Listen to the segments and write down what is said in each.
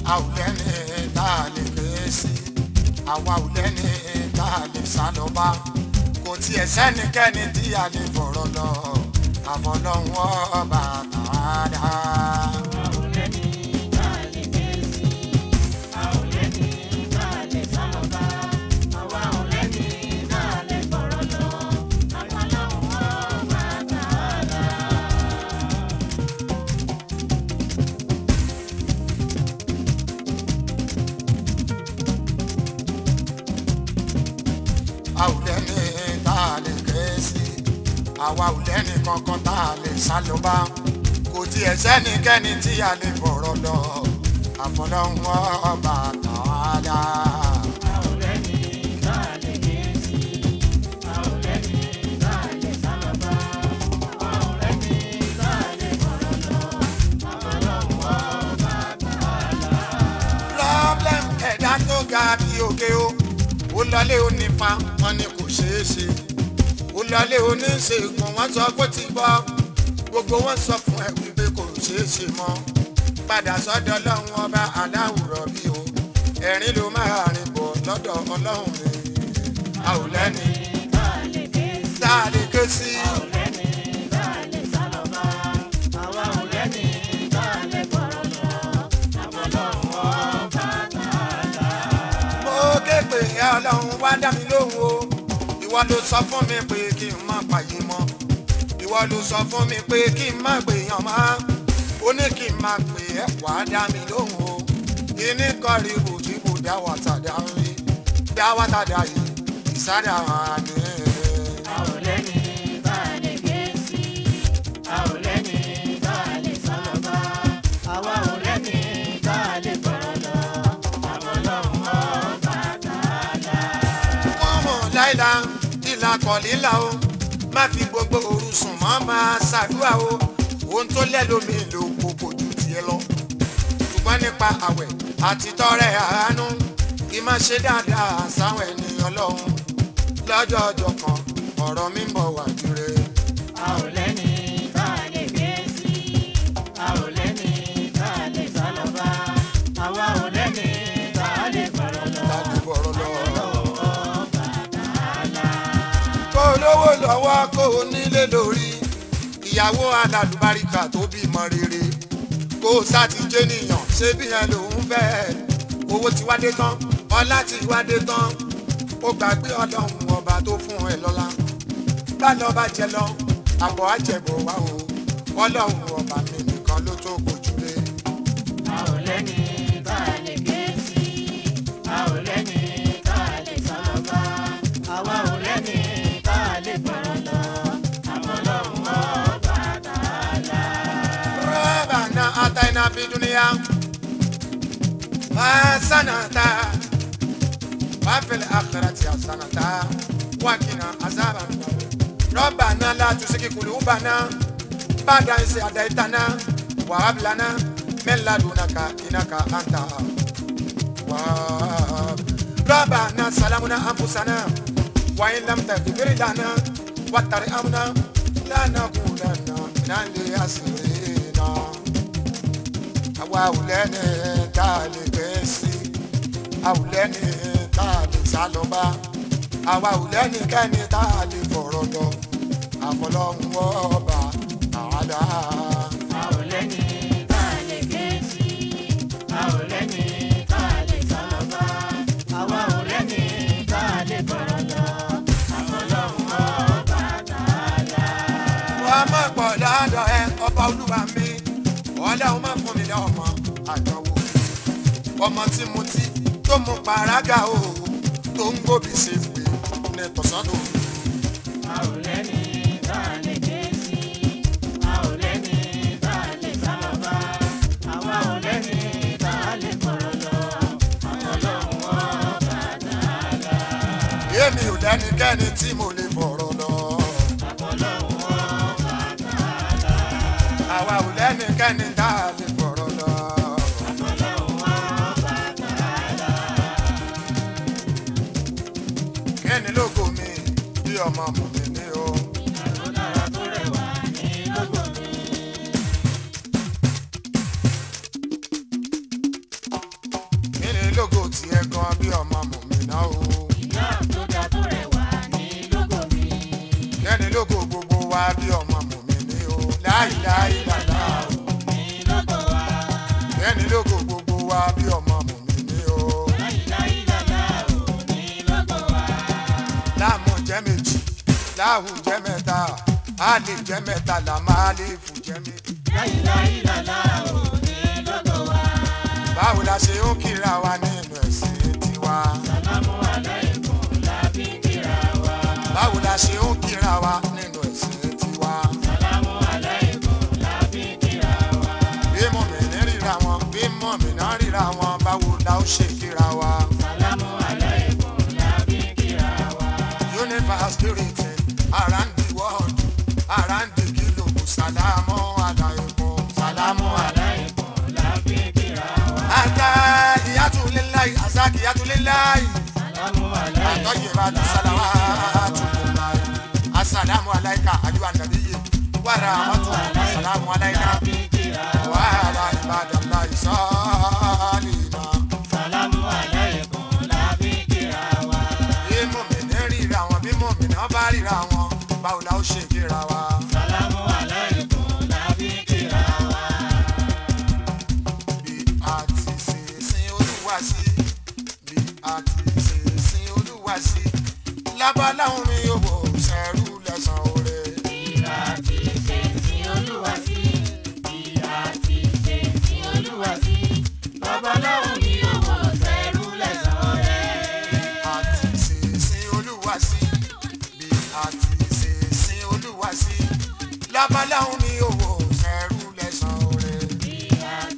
a ò lẹ́ni tá a lè ké sí àwa ò lẹ́ni tá a lè sá lọ bá kò tiẹ̀ sẹ́nikẹ́ni tí a lè fọ̀rọ̀ lọ àfọlọ́hún ọba tààdà. a ò lẹ́ni tá a lè ké sí àwa ò lẹ́ni kankan tá a lè sá lọ bá kò tiẹ̀ sẹ́nikẹ́ni tí a lè fọ̀rọ̀ lọ àfọlọ́hún ọba tààdà. problem ẹ̀dá tó ga bí òkè o ó lọlé onífa wọn ni kò ṣeé ṣe ó lọlé oníṣègùn wọn sọ pé ti bọ́ gbogbo wọn sọ fún ẹ wípé kò ṣeé ṣe mọ́ padà sọ́dọ̀ ọlọ́run ọba aláwùrọ̀ bí o ẹ̀rín ló máa rìn bọ̀ lọ́dọ̀ ọlọ́run mi a ò lẹ́ni tá a lè ké sí. mo ké pè é ọlọ́run wá dá mi lóhùn o ìwọ ló sọ fún mi pé kí n má pààyè mọ́ ìwọ ló sọ fún mi pé kí n má gbèyàn mọ́ ó ní kí n má pè é wá dá mi lóhùn o ìní kọrí bùjìbù dá wàtàdá rí dá wàtàdá yìí ìsádà hàn ní. wọ́n mọ̀ láìla ìlà kọ̀lílà o má fi gbogbo òru sùn mọ́ máa ṣàdúrà o ohun tó lẹ́lómi ló kókò ju tiẹ̀ lọ ṣùgbọ́n nípa àwẹ̀ àti tọrẹ àánú kí má ṣe dáadáa sáwọn ènìyàn lọ́hùn lọ́jọ́ ọjọ́ kan ọ̀rọ̀ mi ń bọ̀ wá jure. láti bọ̀rọ̀ lọ. kó lówó lọ́wọ́ kó o nílé lórí ìyàwó alálùbáríkà tó bímọ rere kó o sátijé nìyàn ṣé bí yẹn lòún fẹ́ owó ti wádé tán ọlá ti wádé tán ó gbàgbé ọlọ́run ọba tó fún ẹ lọ́lá bá lọ bá jẹ lọ àbọ̀ àjẹbọ̀ wá o ọlọ́run ọba mi nìkan ló tó gbójúlé. ربنا آتينا في الدنيا حسنة وفي الآخرة حسنة وقنا عذاب النار ربنا لا تزغ قلوبنا بعد إذ هديتنا وهب لنا من لدنك إنك أنت الوهاب ربنا سلمنا أنفسنا وإن لم تغفر لنا وترحمنا لنكونن من الخاسرين àwa ò lẹ́ni tá a lè gbé sí a ò lẹ́ni tá a lè sá lọ bá àwa ò lẹ́ni kẹ́ni tá a lè fọ̀rọ̀ lọ àfọlọ́hún ọba àádá. wọ́n á má pọ̀ lọ́dọ̀ ẹ ọba olúwa mi ọlọ́run má fún mi lọ́mọ àdánwò ọmọ tí mo ti tó mú paraga o tó ń gbòbí ṣe pé ní tọ̀sán tó. èmi ò lẹ́nikẹ́ni tí mo lè fọ̀rọ̀ lọ. àwa ò lẹ́nikẹ́ni tá a lè fọ̀rọ̀ lọ. kíni lógo mi bí ọmọ mùmí ní o. aláwù jẹ́ mẹ́ta a lè jẹ́ mẹ́ta là máa lè fù jẹ́ méjì. báwo la ṣe ń kíra wa nínú ẹ̀sìn tiwa. báwo la ṣe ń kíra wa nínú ẹ̀sìn tiwa. bí mọ̀mìnì ríra wọn bí mọ̀mìnà ríra wọn báwo la ó ṣe kíra wa. universe spirit around the world around the globe salamu alaykum salamu alaykum. ata iyatulilayi asaki iyatulilayi atọyibatu salawatulilayi asalamu alayka ayiwa nabiyi waramatu asalamu alayka wàhálà ìbàdànlá ìsọ́ọ̀lìnà. bí mòmìnì ríra wọn bí mòmìnà bá ríra wọn báwo la ó ṣe kíra wa. bí a ti ṣe sin olúwa sí bí a ti ṣe sin olúwa sí lábàláhùn mi yóò wò sẹ́rù lẹ́sàn-án oore. a ti ṣe sin olúwa sí bí a ti ṣe sin olúwa sí lábàláhùn mi yóò wò sẹ́rù lẹ́sàn-án oore.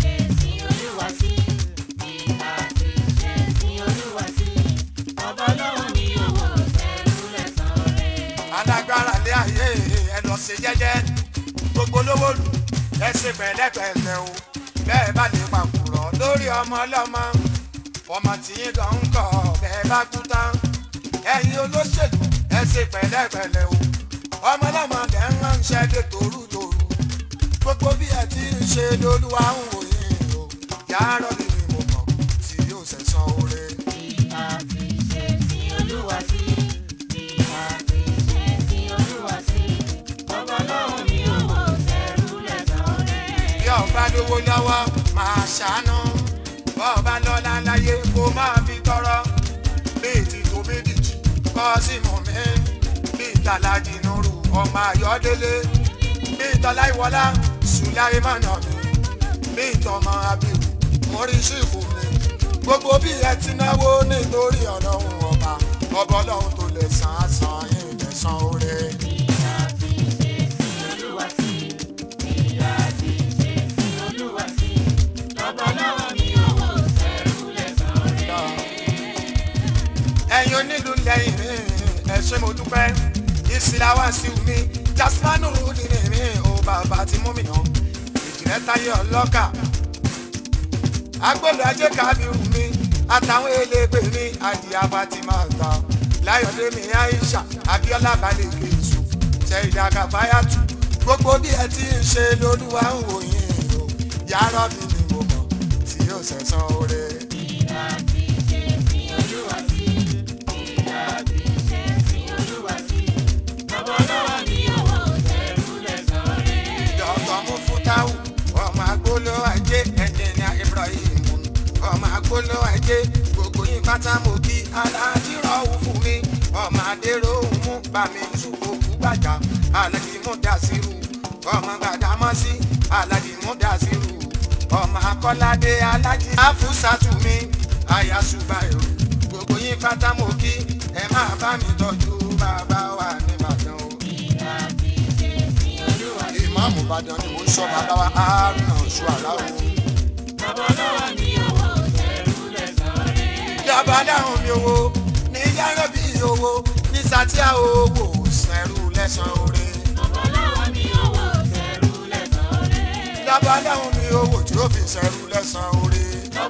alágbára lé ayé ẹ lọ ṣe jẹ́jẹ́ gbogbo lówó lù ẹ ṣe pẹ̀lẹ́pẹ̀lẹ́ o bẹ́ẹ̀ bá lè pàkúrọ̀ lórí ọmọ ọlọ́mọ ọmọ tí yín kan ń kọ bẹ́ẹ̀ bá kú tán ẹ̀yin olóṣèlú ẹ ṣe pẹ̀lẹ́pẹ̀lẹ́ o ọmọ ọlọ́mọ lẹ́ ń ránṣẹ́ dé torútorú gbogbo bí ẹ ti ń ṣe lolúwa ń wò yín o yàrá mi ni mo mọ̀ tí yóò ṣẹ̀san oore. bí ọba lówó lọ́wọ́ máa ṣàánú bọ́ọ̀bá lọ́la láyé kó máa fi tọrọ bíi ti tó méjìjì kọ́ sí mọ̀ mí bíi tàlàjì nùrù ọmọ ayọ́délé bíi tọ́láìwọlá sùláì mọ̀nà mi bíi tọmọ abiru oríṣìíkù mi gbogbo bí ẹ ti náwó nítorí ọlọ́run ọba ọba ọlọ́run tó lè san á san yín lè san oore. ẹ̀yin onílù lẹ́yìn mi ẹ ṣé mo dúpẹ́ ìsìlá wá sí mi jasmanu nínú mi ò bàbá tí mú mi yàn ìjìnlẹ̀ táyé ọlọ́kà agbọ́dọ̀ ajé kábírù mi àtàwọn elégbè mi àdìyà fatima gbà láyọ̀dé mi aisha abiola balẹ̀ kejì ṣẹ̀dá kàfáyàtù gbogbo bí ẹ ti ń ṣe lolúwa ń wò yín o yàrá mi ni mo mọ̀ tí yóò ṣẹ̀san oore. dọ́tọ̀ mú fútáwù ọmọ agbóló ajé ẹ̀jẹ̀nìà ibrahim ọmọ agbóló ajé gbogbo yín pátá mo kí aláàjì rọ̀wù fún mi ọmọ adéró mú bàmí ṣùkò kú gbàjà aláàjì mú dàsírù ọmọ gbàdámọ́sí aláàjì mú dàsírù ọmọ akọ́ládé aláàjì àfúsàtù mi àyàṣùbàyò gbogbo yín pátá mo kí ẹ máa bá mi tọ́jú bàbá wa nìbàdàn o ìmáàmù ìbàdàn ni mò ń sọ bàbá wa àárùn ọ̀ṣù àláwọ̀. ìjọba dáhùn mi owó ní yàrá bí owó ní sátíà owó sẹ́rù lẹ́sàn oore. ìjọba dáhùn mi owó tí ó fi sẹ́rù lẹ́sàn oore.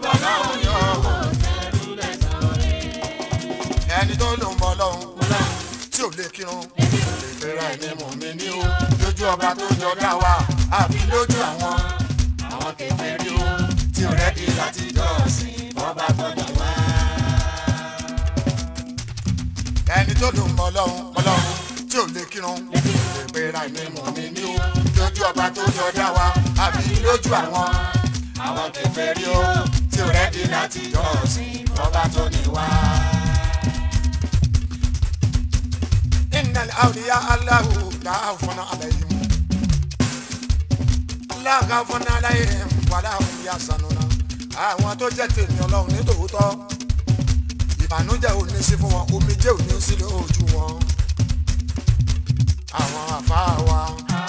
ẹni tó lò ń bọ̀ lọ́hùn tí ò lè kírun lè fẹ́ra ẹni mọ̀ mi ní o lójú ọba tó jọ dá wa àfi lójú àwọn àwọn kékeré o tí ò rẹ́dí láti jọ́sìn ọba tó dá wa. ẹni tó lò ń bọ̀ lọ́hùn ọlọ́hun tí ò lè kírun lè fẹ́ra ẹni mọ̀ mi ní o lójú ọba tó jọ dá wa àfi lójú àwọn àwọn kékeré o tí ò rẹ́dí láti jọ́sìn ọba tó ní wa. إن iná àwòrán aláwo dáa fún alẹ́ yìí mu. alága fún alẹ́ yìí wàlá òun yà sànù náà. àwọn tó jẹ́ tèmi ọlọ́run ní tòótọ́ ìbànújẹ́ ò ní sí fún wọn omijé ò ní sí lójú wọn. àwọn àfa wa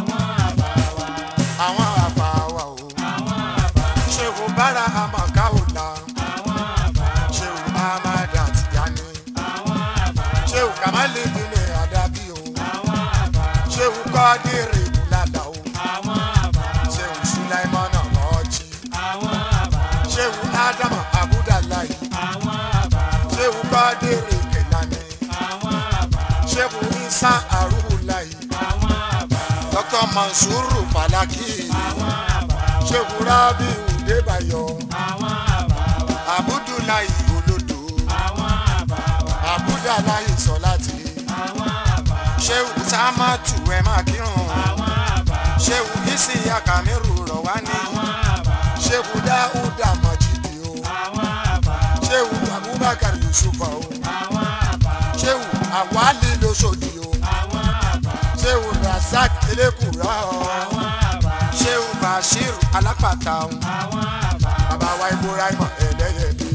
àwọn àfa wa o ṣé o bára àmàká ò la ṣé o amada tìyáni ṣé o kàmáli dìní àdàbí o ṣé o kọ́dírì bùlàdà o ṣé o sulaimana ọ̀jì ṣé o ádámà abudulayi ṣé o kọ́dírì kẹlani ṣé o isa arúgbólayi dr mansuru falaki ṣé o rabi udebayo abudulayi olodo abudulayi sọláti ṣé o samatu ẹ máa kírun ṣé o isi akamiru rọwani ṣé o dáúdà mọjìdì o ṣé o abubakar yusufa o ṣé o awali losodi o ṣé o razak elekura o ṣé o bashir alápàtà o bàbá wa ibrahim ẹlẹ́yẹlé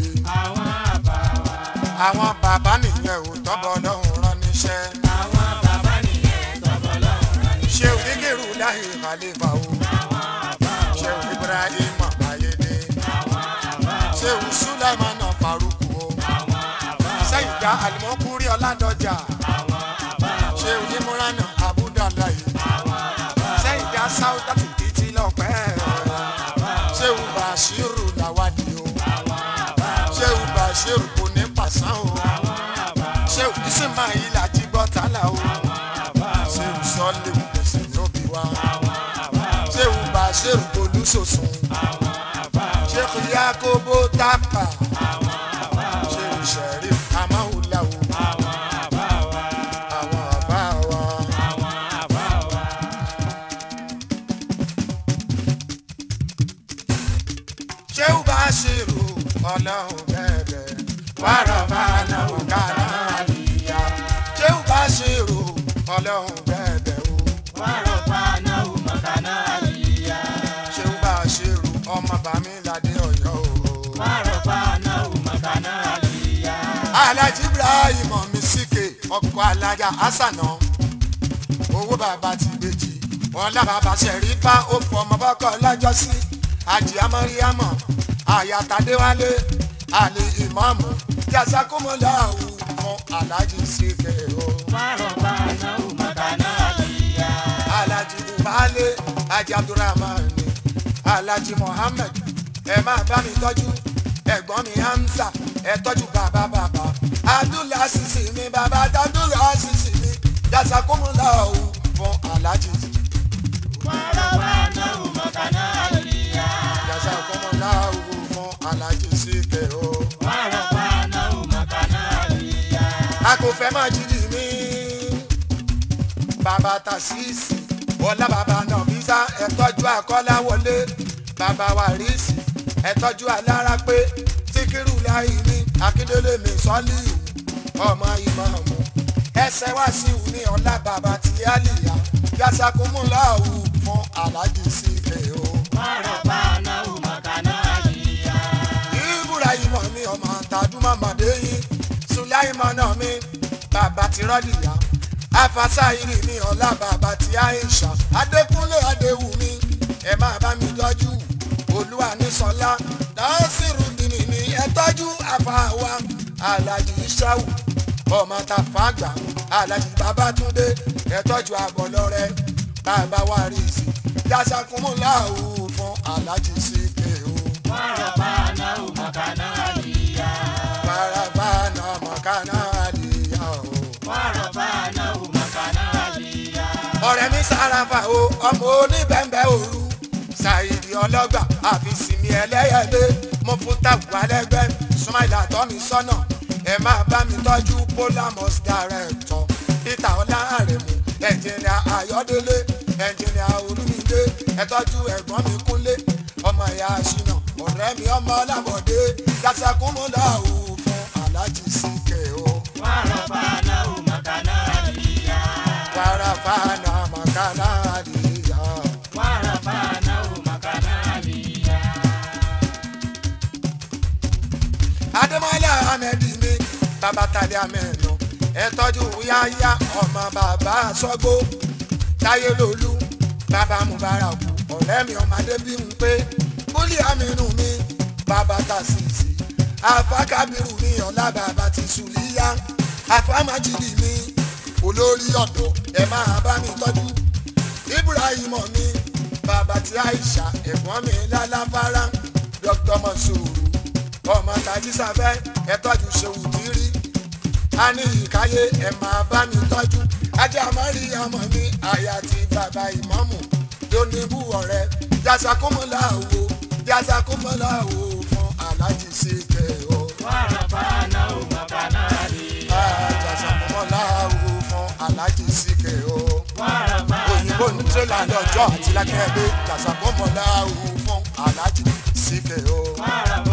àwọn bàbá nìyẹn ò tọ́bọ̀ lọ́hùn rán níṣẹ́ ṣé o kíkìrù láyé khalifa o ṣé o ibrahim ayédè ṣé o sulaiman faruku o sẹ́yìndá alimọ́kúrí ọ̀làdọ́jà ṣé o imran abudulayi sẹ́yìndá sáúdàtì títí lọ́pẹ́ ṣé o bashiru lawadi o ṣé o bashiru kò ní pàṣán o ṣé o ismail ajibọtala o ṣé o sọlẹ òkèsè lóbi wa ṣé o bashiru olùsòsùn ṣé o yakobo tapa ṣé o sheriff amahula o àwọn àbá wa. ṣé o bá ṣèrò ọlọ́run bẹ̀rẹ̀ wàrà fàánà ọ̀kadà àlìyá ṣé o bá ṣèrò ọlọ́run bẹ̀rẹ̀ o ṣé o bá ṣèrò ọmọ bàmíládé ọ̀yọ́ o. alhaji ibrahim misike ọkọ alájà asana owó bàbá ti gbèjì ọlá bàbá sẹrífà ó fọmọ bọkọ lọjọsí àjì amọríyàmọ àyàtàdéwálé àlè ìmọ̀ọ́mù jazakumọ̀láhù fún alhaji sike o. alhaji ubale alhaji abdulrahman alhaji mohammed ẹ máa bá mi tọ́jú ẹ̀gbọ́n mi hamza ẹ tọ́jú bàbá bàbá abdullah sisi mi bàbá abdullah sisi mi jazakumọ̀láhù fún alhaji jazakumọ̀láhù fún alhaji sike o. a kò fẹ́ máa jíjí mi. bàbá tasíìsì ọlá bàbá nàbísà ẹ̀tọ́jú àkọ́láwọlé bàbá wàrísì ẹ̀tọ́jú alárápé síkírù láì ní akíndélé mi sọ́lì ọmọ ìmọ̀ọ́mù ẹsẹ̀ wá sí ìwú ní ọlá bàbá tí àlìyá yasakumulawu fún aláàjì síkè o. ibrahim mi ọmọ tàdúmọ̀ mọ̀déyìn sulaimana mi bàbá tí rọ́lìyà afasáyìrì mi ọ̀la bàbá tí aisha adékúnlé adéwùmí ẹ máa bá mi tọ́jú olúwa ní sọlá dáhùnsìrù dìní ní ẹ tọ́jú àfàwà alájì ìṣàwù ọmọ tàfàgbà alájì babátúndé ẹ tọ́jú àgọ́lọ́rẹ́ bàbá wa rí sí yasakumuláwù fún alájì síkè o. Parabana makana aliya o. ọ̀rẹ́ mi sárafa o ọmọ oníbẹ̀ǹbẹ̀ òru ṣàìdí ọlọ́gbà àfìsìmí ẹlẹ́yẹlé mo fún tàbùkù alẹ́gbẹ́ súnmọ́ìlà tọ́ mi sọ́nà ẹ máa bá mi tọ́jú polamus director peter ọlárẹ̀mú ẹnjìnìà ayọ́délé ẹnjìnìà olúmídé ẹ tọ́jú ẹ̀gbọ́n mi kúnlé ọmọ ìyá ṣìnà ọ̀rẹ́ mi ọmọ ọlábọ̀dé dásákúmọ́lá ò fún aláàjì síkẹ̀ o. bàbá tàlẹ́ àmẹ́nà ẹ tọ́jú yáyá ọmọ bàbá sọ́gbó táyé lolú bàbá mubaraku ọ̀rẹ́ mi ọmọdé bí n pé bólú àmínú mi bàbá tàṣìṣì àfákàbírù mi ọ̀la bàbá ti sùlíyá àfámájìlì mi olórí ọ̀dọ́ ẹ máa bá mi tọ́jú ibrahim mi bàbá tí aisha ẹ̀gbọ́n mi lálàfárá dr monsuru ọmọ tají sáfẹ́ ẹ tọ́jú ṣeun tírí a ní ìkáyé ẹ máa bá mi tọ́jú ajé àmọ́rí ọmọ mi àyà ti bàbá ìmọ̀mù lónìbù ọ̀rẹ́ jazakumọ́lá wo jazakumọ́lá wo fún alájí sí kẹ́ ọ. wàràfàánà ò màkànà rí. jazakumọ́lá wo fún alájí sí kẹ́ ọ. wàràfàánà òyìnbó ní tírélà lọ́jọ́ àti lákẹ́gbẹ́ jazakumọ́lá wo fún alájí sí kẹ́ ọ. wàràfàánà